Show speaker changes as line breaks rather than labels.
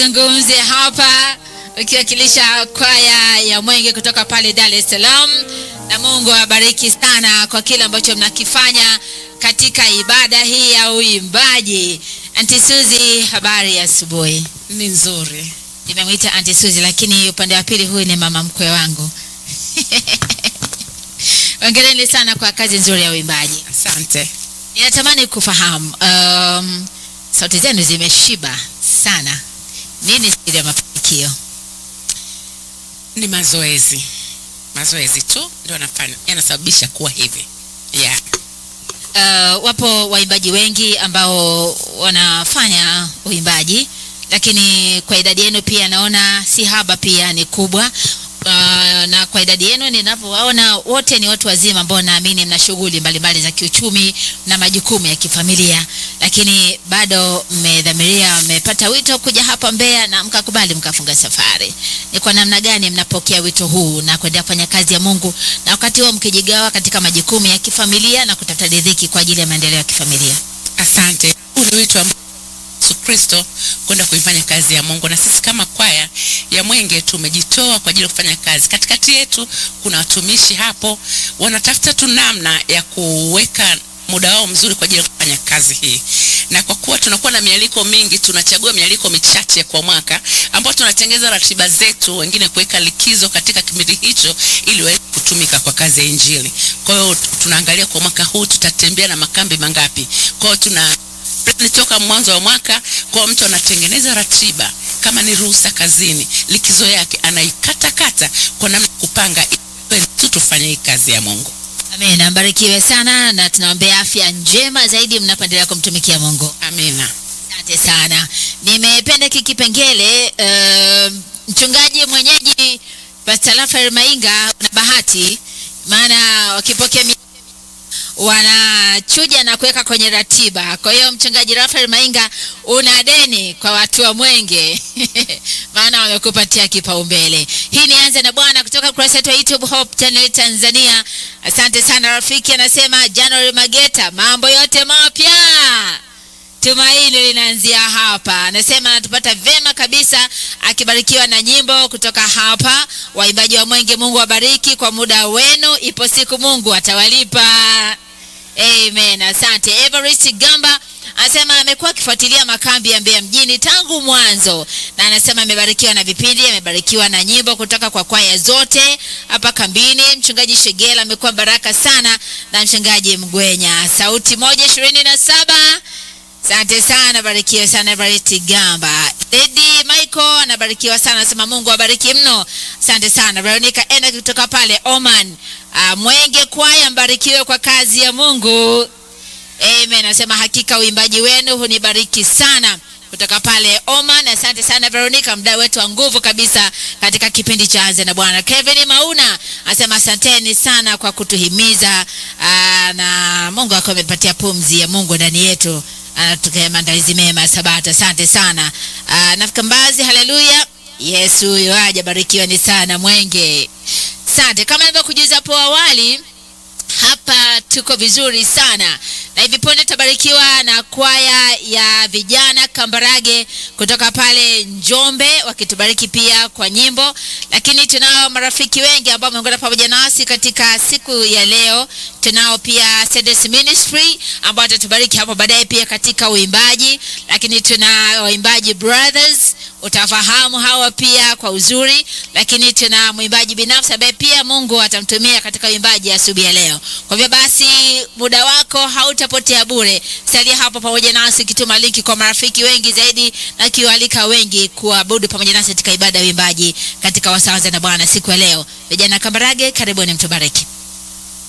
zungumze hapa ukiwakilisha kwaya ya Mwenge kutoka pale Dar es Salaam, na Mungu awabariki sana kwa kile ambacho mnakifanya katika ibada hii ya uimbaji. Auntie Suzy, habari ya asubuhi.
Ni nzuri.
Nimemwita Auntie Suzy, lakini upande wa pili huyu ni mama mkwe wangu. Hongereni sana kwa kazi nzuri ya uimbaji.
Asante.
Ninatamani kufahamu um, sauti zenu zimeshiba sana. Nini siri ya mafanikio?
Ni mazoezi, mazoezi tu ndio yanafanya yanasababisha kuwa hivi yeah.
Uh, wapo waimbaji wengi ambao wanafanya uimbaji, lakini kwa idadi yenu pia naona si haba, pia ni kubwa. Uh, na kwa idadi yenu ninavyowaona wote ni watu wazima ambao naamini mna shughuli mbalimbali za kiuchumi na majukumu ya kifamilia, lakini bado mmedhamiria, mmepata wito kuja hapa Mbeya na mkakubali mkafunga safari. Ni kwa namna gani mnapokea wito huu na kuendelea kufanya kazi ya Mungu, na wakati huo mkijigawa katika majukumu ya kifamilia na kutafuta riziki kwa ajili ya maendeleo ya kifamilia?
Asante. Huu ni wito ambao Yesu Kristo kwenda kuifanya kazi ya Mungu, na sisi kama kwaya ya Mwenge tumejitoa kwa ajili ya kufanya kazi. Katikati yetu kuna watumishi hapo wanatafuta tu namna ya kuweka muda wao mzuri kwa ajili ya kufanya kazi hii, na kwa kuwa tunakuwa na mialiko mingi, tunachagua mialiko michache kwa mwaka ambao tunatengeza ratiba zetu, wengine kuweka likizo katika kipindi hicho ili waweze kutumika kwa kazi ya Injili. Kwa hiyo tunaangalia kwa mwaka huu tutatembea na makambi mangapi. Kwa hiyo tuna plani toka mwanzo wa mwaka, kwa mtu anatengeneza ratiba kama ni ruhusa kazini, likizo yake anaikatakata kwa namna kupanga ili tu tufanye hii kazi ya Mungu.
Amen, mbarikiwe sana na tunaombea afya njema zaidi mnapoendelea kumtumikia Mungu.
Amina.
Asante sana, nimependa hiki kipengele. Uh, mchungaji mwenyeji Pastor Rafael Mainga una bahati, maana wakipokea mi- wanachuja na kuweka kwenye ratiba. Kwa hiyo mchungaji Rafael Mainga, una deni kwa watu wa Mwenge maana wamekupatia kipaumbele. Hii ni Anza na Bwana kutoka kurasa yetu ya YouTube Hope Channel Tanzania. Asante sana rafiki, anasema January Mageta, mambo yote mapya Tumaini linaanzia hapa. Anasema anatupata vema kabisa, akibarikiwa na nyimbo kutoka hapa. Waimbaji wa Mwenge, Mungu awabariki kwa muda wenu, ipo siku Mungu atawalipa. Amen, asante. Everest Gamba anasema amekuwa akifuatilia makambi ya Mbeya mjini tangu mwanzo, na anasema amebarikiwa na vipindi, amebarikiwa na nyimbo kutoka kwa kwaya zote hapa kambini. Mchungaji Shegela amekuwa baraka sana, na mchungaji Mgwenya, sauti moja ishirini na saba Asante sana, barikiwe sana Everett Gamba. Lady Michael anabarikiwa sana, anasema Mungu abariki mno. Asante sana Veronica Ena kutoka pale Oman. Uh, Mwenge kwaya mbarikiwe kwa kazi ya Mungu. Amen. Anasema hakika uimbaji wenu hunibariki sana kutoka pale Oman. Asante sana Veronica, mdau wetu wa nguvu kabisa katika kipindi cha Anza na Bwana. Kevin Mauna anasema asanteni sana kwa kutuhimiza aa, na Mungu akawa amepatia pumzi ya Mungu ndani yetu, anatukia maandalizi mema ya Sabato. Asante sana Aa, nafika Mbazi, haleluya. Yesu huyo aja, barikiwa ni sana Mwenge. Asante, kama nilivyokujuza hapo awali hapa tuko vizuri sana na hivi punde tutabarikiwa na kwaya ya vijana Kambarage kutoka pale Njombe wakitubariki pia kwa nyimbo, lakini tunao marafiki wengi ambao wameungana pamoja nasi katika siku ya leo. Tunao pia Cedes Ministry ambao watatubariki hapo baadaye pia katika uimbaji, lakini tuna waimbaji brothers utafahamu hawa pia kwa uzuri, lakini tuna mwimbaji binafsi ambaye pia Mungu atamtumia katika uimbaji asubuhi ya leo. Kwa hivyo basi, muda wako hautapotea bure, salia hapo pamoja nasi, kituma linki kwa marafiki wengi zaidi na kiwalika wengi kuabudu pamoja nasi katika ibada ya uimbaji katika wasawaza na Bwana siku ya leo. Vijana Kambarage, karibuni mtubariki.